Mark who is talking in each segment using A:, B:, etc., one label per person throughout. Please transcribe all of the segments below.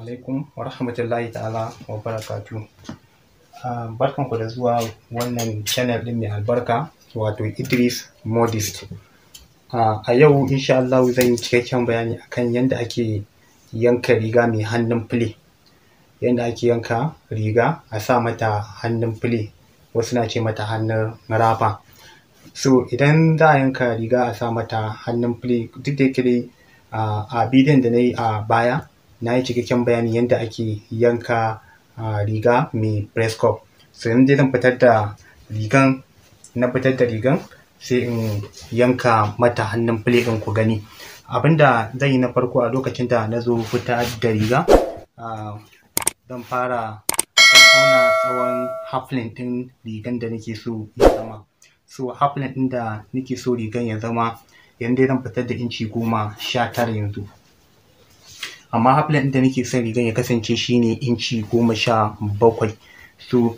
A: alaikum wa rahmatullahi ta'ala wa barakatu. Barkanku da zuwa wannan channel ɗin mai albarka wato Idris Modist. A yau insha Allah zan yi cikakken bayani akan yadda ake yanka riga mai hannun file. Yadda ake yanka riga a sa mata hannun file wasu na ce mata hannun rafa. So idan za a yanka riga a sa mata hannun file duk da yake dai a bidiyon da na yi a baya na yi cikakken bayani yadda ake yanka riga mai press cup. So yanzu dai zan fitar da rigan na fitar da rigan sai in yanka mata hannun file ɗin ku gani. Abinda zan yi na farko a lokacin da na zo fitar da riga zan fara auna tsawon half length ɗin rigan da nake so ya zama. So half length ɗin da nake so rigan ya zama yanzu dai zan fitar da inci goma sha tara yanzu. Amma half length ɗin da nake son rigan ya kasance shine inci goma sha bakwai. So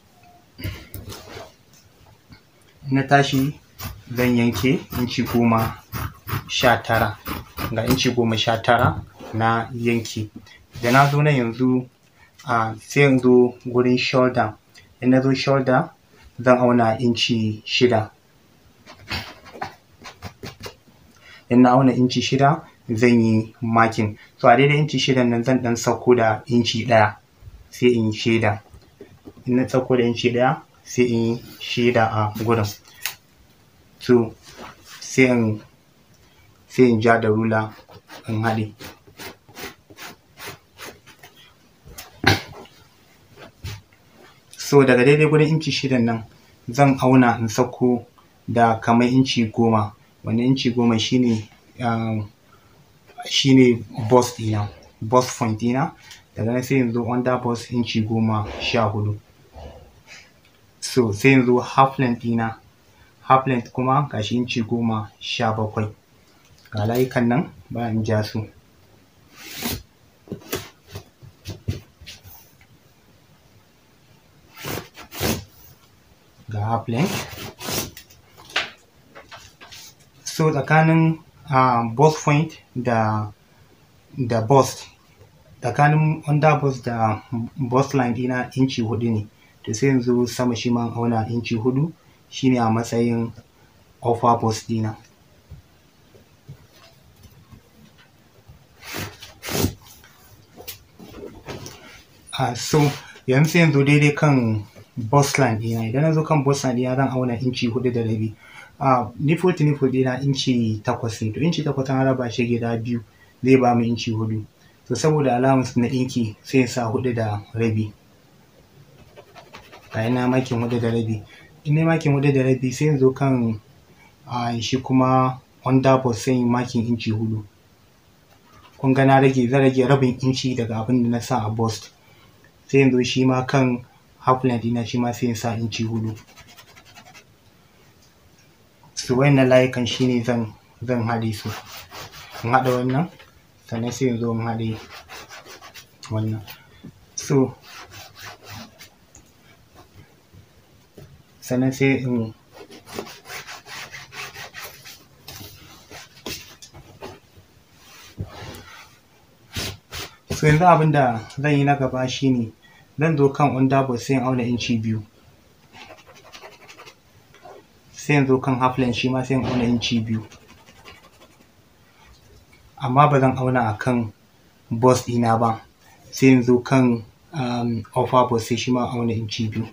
A: na tashi zan yanke inci goma sha tara ga inci goma sha tara na yanke. Da na zo nan yanzu sai in zo gurin shoulder in na zo shoulder zan auna inci shida. In na auna inci shida zan yi marking. So a daidai inci shidan nan zan ɗan sauko da inci ɗaya sai in yi sheda. In na sauko da inci ɗaya sai in yi sheda a gurin. So sai in sai in ja da rula in haɗe. So daga daidai gurin inci shidan nan zan auna in sauko da kamar inci goma. Wannan inci goma shine shine bust ɗina bust point ɗina. Daga nan sai in zo under bust inci goma sha huɗu. So sai in zo half length ɗina half length kuma ga shi inci goma sha bakwai. Ga layukan nan bari in ja su. Ga half length. So tsakanin bust point da da bust tsakanin under bust da bust line ɗina inci huɗu ne. To sai in zo sama shi ma in auna inci huɗu shine a matsayin upper bust ɗina. So yanzu sai in zo daidai kan bust line ɗina. Idan na zo kan bust line ɗina zan auna inci huɗu da rabi. Nipple to nipple ɗina inci takwas ne. To inci takwas an raba shi gida biyu zai bamu inci huɗu. To saboda allowance na ɗinki sai in sa huɗu da rabi. Ga shi na makin huɗu da rabi. In nayi makin huɗu da rabi sai in zo kan shi kuma under bust sai in yi makin inci huɗu. Kun ga na rage zan rage rabin inci daga abin da na sa a bust. Sai in zo shi ma kan half length ɗina shi ma sai in sa inci huɗu. So waɗannan layukan shine zan zan haɗe su. In haɗa wannan sannan sai in zo in haɗe wannan. So sannan sai in So yanzu abin da zan yi na gaba shine zan zo kan under bust sai in auna inci biyu. Sai in zo kan half length shi ma sai in auna inci biyu. Amma ba zan auna a kan bust ɗina ba. Sai in zo kan upper bust sai shi ma in auna inci biyu.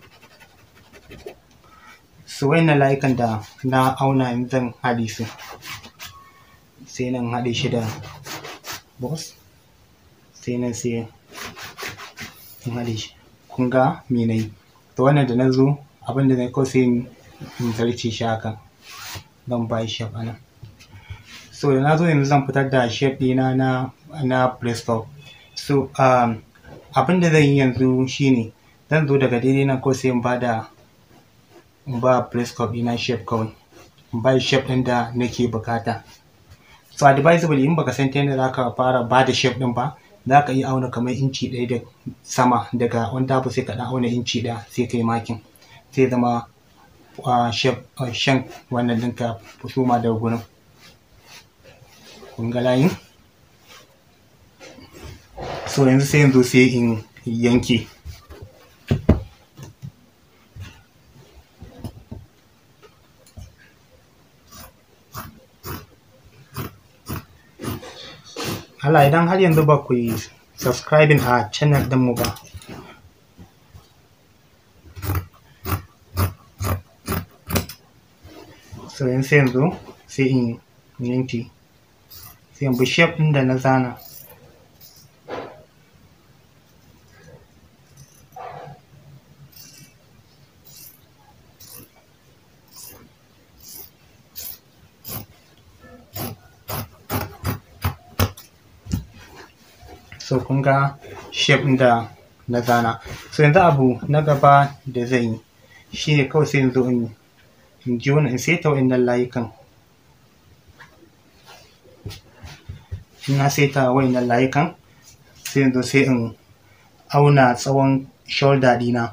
A: So waɗannan layukan da na auna yanzu zan haɗe su. Sai nan in haɗe shi da bust sai nan sai in haɗe shi. Kun ga me na yi? To wannan da na zo abin da na yi kawai sai in zarce shi haka. Zan ba shi shape a nan. So da na zo yanzu zan fitar da shape ɗina na na press cup. So abin da zan yi yanzu shine zan zo daga daidai nan kawai sai in ba da in ba press cup ɗina shape kawai. In ba shi shape ɗin da nake buƙata. So advisable in baka san ta yadda za ka fara ba da shape ɗin ba za ka iya auna kamar inci ɗaya da sama daga under bust sai ka ɗan auna inci ɗaya sai ka yi makin. Zai zama shape shan wannan ɗinka suma daga gurin. Kun ga layin? so yanzu sai yanzu sai in yanke Allah idan har yanzu ba ku yi subscribing a channel ɗinmu ba so yanzu sai yanzu sai in yanke sai in bi shape ɗin da na zana so kun ga shape ɗin da na zana so yanzu abu na gaba da zan yi shine kawai sai yanzu in in ji wani in saita wa'innan layukan in na saita wa'innan layukan sai yanzu sai in auna tsawon shoulder ɗina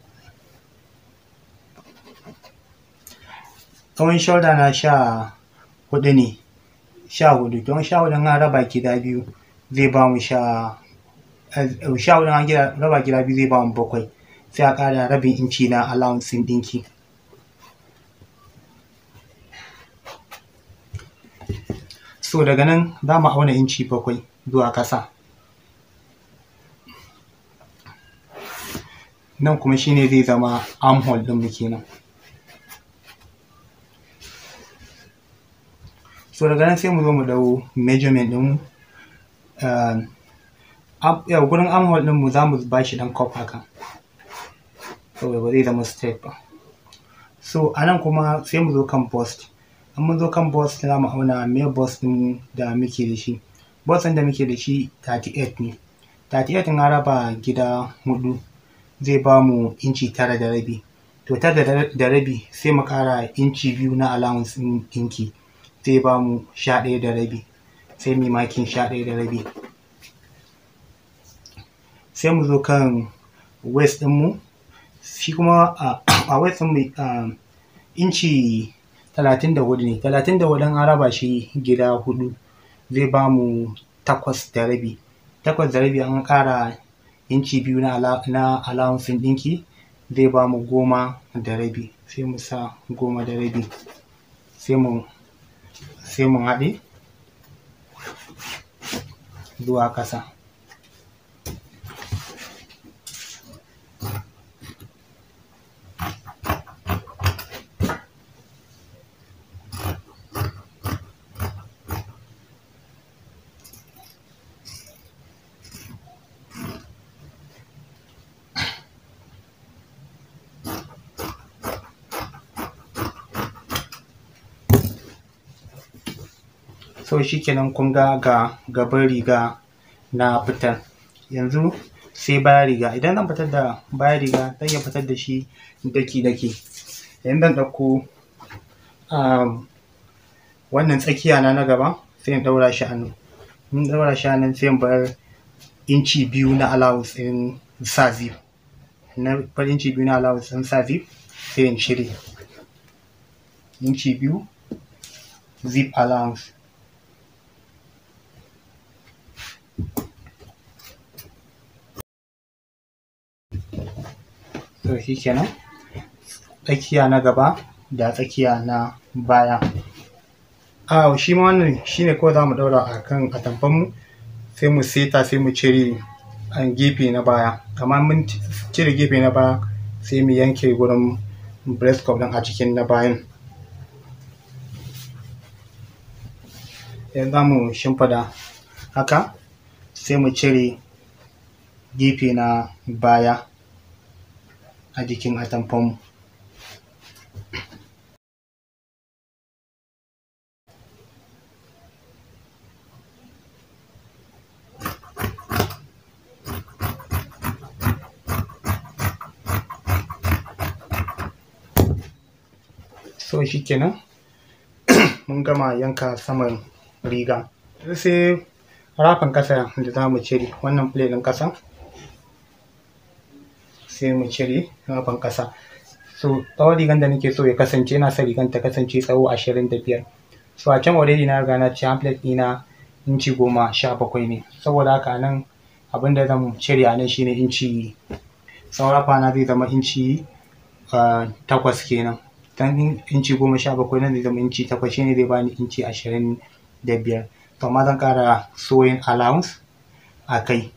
A: tsawon shoulder na sha huɗu ne sha hudu don sha hudu an raba gida biyu zai ba mu sha sha hudu an raba gida biyu zai ba mu bakwai sai a ƙara rabin inci na allowance ɗin ɗinki so daga nan za mu auna inci bakwai zuwa ƙasa nan kuma shine zai zama armhole ɗin mu kenan so daga nan sai mu zo mu dau measurement ɗin yau gurin armhole ɗin mu za mu ba shi ɗan cup haka saboda ba zai zama straight ba so a nan kuma sai mu zo kan bust in mun zo kan bus za mu auna me bus ɗin da muke da shi bus ɗin da muke da shi 38 ne 38 in raba gida hudu zai ba mu inci tara da rabi to tara da rabi sai mu ƙara inci biyu na allowance ɗin ɗinki zai ba mu sha ɗaya da rabi sai mu makin sha ɗaya da rabi sai mu zo kan waist ɗinmu shi kuma a waist ɗinmu inci talatin da hudu ne talatin da hudu an raba shi gida hudu zai ba mu takwas da rabi takwas da rabi an ƙara inci biyu na allowance ɗinki zai ba mu goma da rabi sai mu sa goma da rabi sai mu sai mu haɗe zuwa ƙasa so shikenan kun ga ga gaban riga na fitar yanzu sai bayan riga idan zan fitar da bayan riga zan iya fitar da shi daki daki yanzu zan ɗauko wannan tsakiya na na gaba sai in ɗaura shi a nan in ɗaura shi a nan sai in bar inci biyu na allowance ɗin sa zip na bar inci biyu na allowance ɗin sa zip sai in cire inci biyu zip allowance to shi kenan tsakiya na gaba da tsakiya na baya a shi ma wannan shine kawai za mu ɗaura a kan atamfanmu sai mu seta sai mu cire an gefe na baya amma mun cire gefe na baya sai mu yanke gurin breast cup ɗin a cikin na bayan yanzu za mu shimfiɗa haka sai mu cire gefe na baya a jikin atamfanmu so shi kenan mun gama yanka saman riga sai rafin ƙasa da za mu cire wannan plate ɗin ƙasa sai mu cire rafin ƙasa so tsawon rigan da nake so ya kasance ina son rigan ta kasance tsawo ashirin da biyar so a can already na riga na ci plate ɗina inci goma sha bakwai ne saboda haka nan abinda zan cire a nan shine inci saura kwana zai zama inci takwas kenan dan inci goma sha bakwai nan zai zama inci takwas shine zai bani inci ashirin da biyar to amma zan ƙara sewing allowance a kai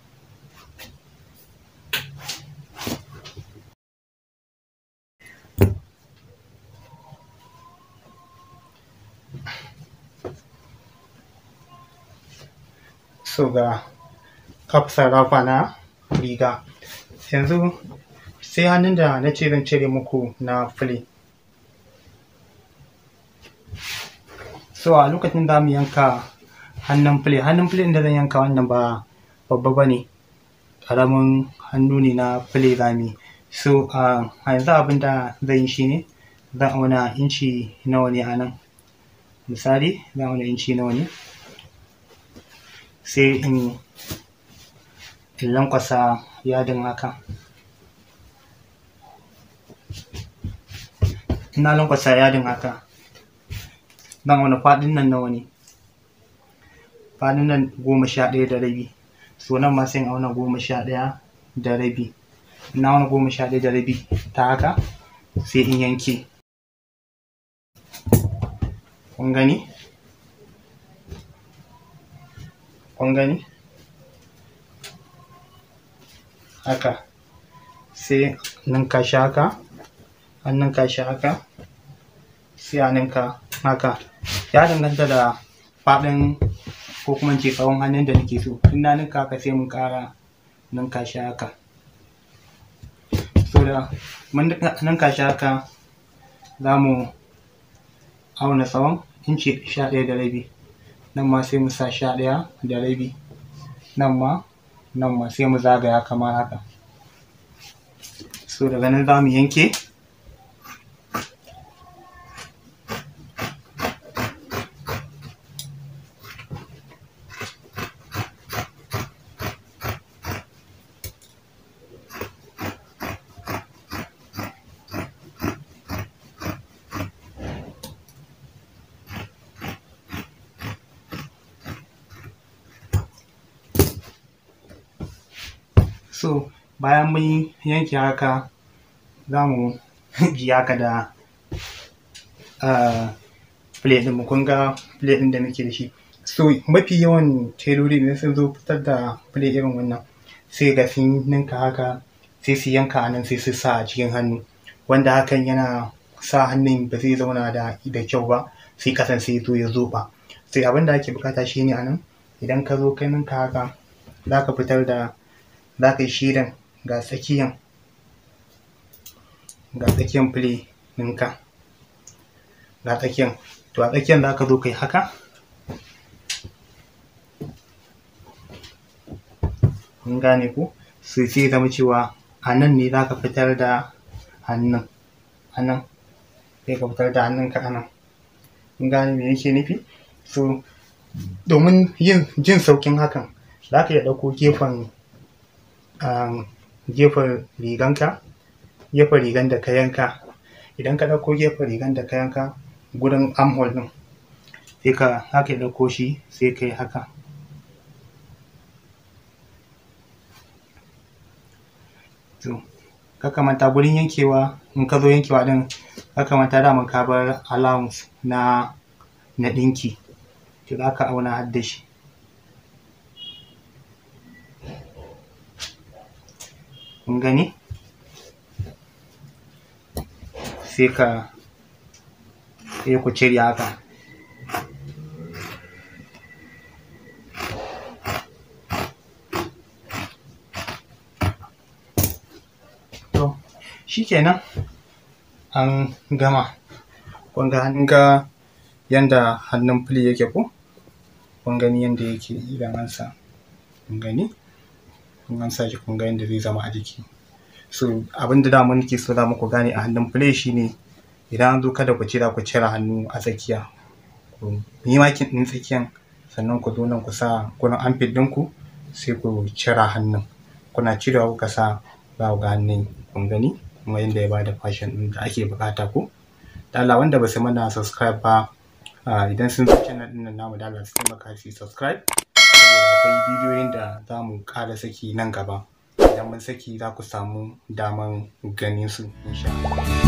A: so ga kafsar rafa na riga yanzu sai hannun da na ce zan cire muku na fili so a lokacin za mu yanka hannun fili hannun fili da zan yanka wannan ba babba ba ne ƙaramin hannu ne na fili zami so a yanzu abin da zan yi shi ne zan auna inci nawa ne a nan misali zan auna inci nawa ne sai in in lankwasa yadin haka ina lankwasa yadin haka zan auna faɗin nan nawa ne faɗin nan goma sha ɗaya da rabi so nan ma sai in auna goma sha ɗaya da rabi ina auna goma sha ɗaya da rabi ta haka sai in yanke kun gani kun gani haka sai ninka shi haka an ninka shi haka sai a ninka haka ya danganta da faɗin ko kuma ce tsawon hannun da nake so in na ninka haka sai mun ƙara ninka shi haka so da mun ninka shi haka za mu auna tsawon inci sha ɗaya da rabi nan ma sai mu sa sha ɗaya da rabi nan ma nan ma sai mu zagaya kamar haka so daga nan za mu yanke so bayan mun yanke haka za mu ji haka da plate ɗin mu kun ga plate ɗin da muke da shi so mafi yawan teloli ne sun zo fitar da plate irin wannan sai ga sun ninka haka sai su yanka a nan sai su sa a cikin hannu wanda hakan yana sa hannun ba zai zauna da da kyau ba sai kasan sai zo ya zoɓa sai abin da ake bukata shine a nan idan ka zo kai ninka haka za ka fitar da za ka yi shirin ga tsakiyan ga tsakiyan fili ɗinka ga tsakiyan to a tsakiyan za ka zo kai haka kun gane ku sai sai zama cewa a nan ne za ka fitar da hannun a nan sai ka fitar da hannunka a nan kun gane me yake nufi so domin yin jin saukin hakan za ka iya ɗauko gefen gefen riganka gefen rigan da ka yanka idan ka ɗauko gefen rigan da ka yanka gurin armhole ɗin sai ka haka ɗauko shi sai ka yi haka to ka manta gurin yankewa in ka zo yankewa ɗin ka manta daman ka bar allowance na na ɗinki to za ka auna har da shi kun gani sai ka sai ku cire haka to shikenan an gama kun ga an ga yanda hannun fili yake ko kun gani yanda yake idan an sa kun gani in an sa shi kun ga yanda zai zama a jiki so abin da dama nake so za muku gane a hannun play shine idan an zo kada ku cira ku cire hannu a tsakiya ku yi makin ɗin tsakiyan sannan ku zo nan ku sa gurin armpit ɗinku sai ku cire hannun kuna cirewa kuka sa za ku ga hannun kun gani kuma yanda ya bada fashion ɗin da ake buƙata ko da Allah wanda ba su mana subscribe ba idan sun zo channel ɗin nan namu da Allah su taimaka su subscribe saboda akwai bidiyoyin da za mu ƙara saki nan gaba idan mun saki za ku samu daman ganin su insha Allah